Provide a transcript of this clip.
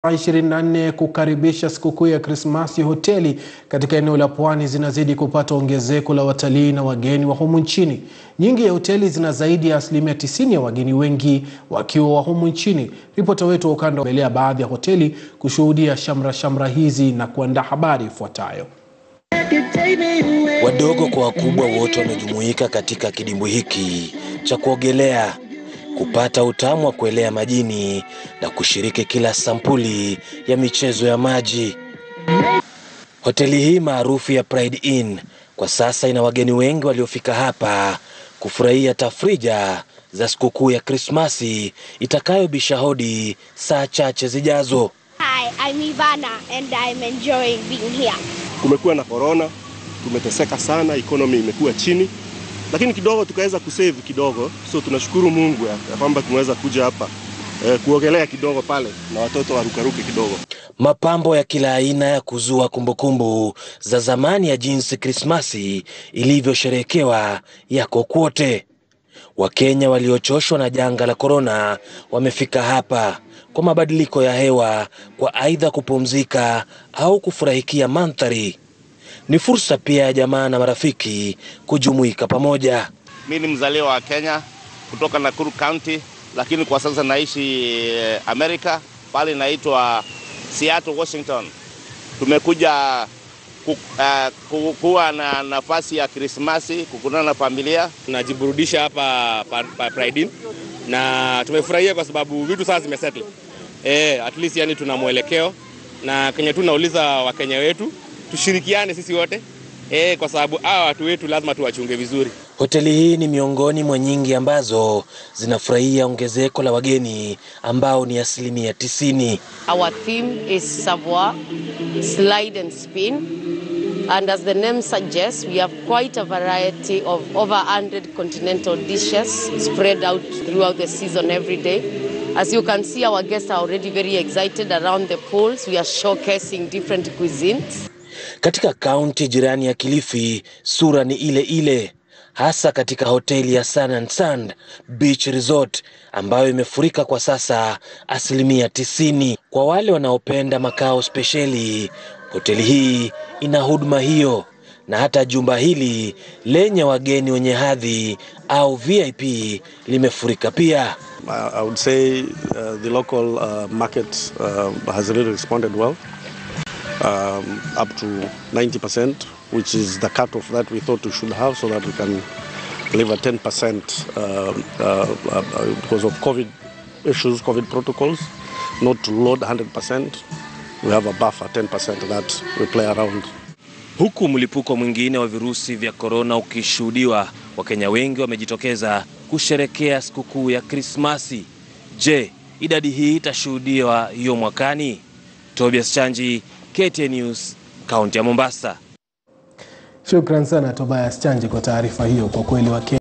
24 kukaribisha sikukuu ya Krismasi, hoteli katika eneo la pwani zinazidi kupata ongezeko la watalii na wageni wa humu nchini. Nyingi ya hoteli zina zaidi ya asilimia 90 ya wageni, wengi wakiwa wa humu nchini. Ripota wetu wa ukanda umelea baadhi ya hoteli kushuhudia shamra shamra hizi na kuandaa habari ifuatayo. Wadogo kwa wakubwa wote wamejumuika katika kidimbwi hiki cha kuogelea kupata utamu wa kuelea majini na kushiriki kila sampuli ya michezo ya maji. Hoteli hii maarufu ya Pride Inn kwa sasa ina wageni wengi waliofika hapa kufurahia tafrija za sikukuu ya Krismasi itakayobisha hodi saa chache zijazo. Hi, I'm Ivana and I'm enjoying being here. Kumekuwa na corona, tumeteseka sana, economy imekuwa chini, lakini kidogo tukaweza kusave kidogo, so tunashukuru Mungu ya ya kwamba tumeweza kuja hapa eh, kuogelea kidogo pale na watoto warukaruke kidogo. Mapambo ya kila aina ya kuzua kumbukumbu za zamani ya jinsi Krismasi ilivyosherehekewa yako kwote. Wakenya waliochoshwa na janga la korona wamefika hapa kwa mabadiliko ya hewa, kwa aidha kupumzika au kufurahikia mandhari. Ni fursa pia ya jamaa na marafiki kujumuika pamoja. Mi ni mzaliwa wa Kenya kutoka Nakuru County, lakini kwa sasa naishi eh, Amerika, pale inaitwa Seattle, Washington. Tumekuja ku, uh, ku, kuwa na nafasi ya Krismasi, kukutana na familia. tunajiburudisha hapa pa, pa Pride Inn na tumefurahia kwa sababu vitu sasa zimesettle. Eh, at least yani tuna mwelekeo na kenye tu nauliza Wakenya wetu tushirikiane sisi wote eh, kwa sababu hawa watu wetu lazima tuwachunge vizuri. Hoteli hii ni miongoni mwa nyingi ambazo zinafurahia ongezeko la wageni ambao ni asilimia tisini. Our theme is savoir, slide and spin. And as the name suggests, we have quite a variety of over 100 continental dishes spread out throughout the season every day. As you can see, our guests are already very excited around the pools. We are showcasing different cuisines. Katika kaunti jirani ya Kilifi, sura ni ile ile, hasa katika hoteli ya Sun and Sand Beach Resort ambayo imefurika kwa sasa asilimia tisini. Kwa wale wanaopenda makao spesheli, hoteli hii ina huduma hiyo, na hata jumba hili lenye wageni wenye hadhi au VIP limefurika pia. I I would say uh, the local uh, market uh, has really responded well, um, up to 90%, which is the cutoff that we thought we should have so that we can deliver 10% uh, uh, uh, because of COVID issues, COVID protocols, not to load 100%. We have a buffer 10% that we play around. Huku mlipuko mwingine wa virusi vya korona ukishuhudiwa, Wakenya wengi wamejitokeza kusherekea sikukuu ya Krismasi. Je, idadi hii itashuhudiwa hiyo mwakani? Tobias Chanji, KTN News, kaunti ya Mombasa. Shukran sana Tobias Chanji kwa taarifa hiyo. Kwa kweli Wakenya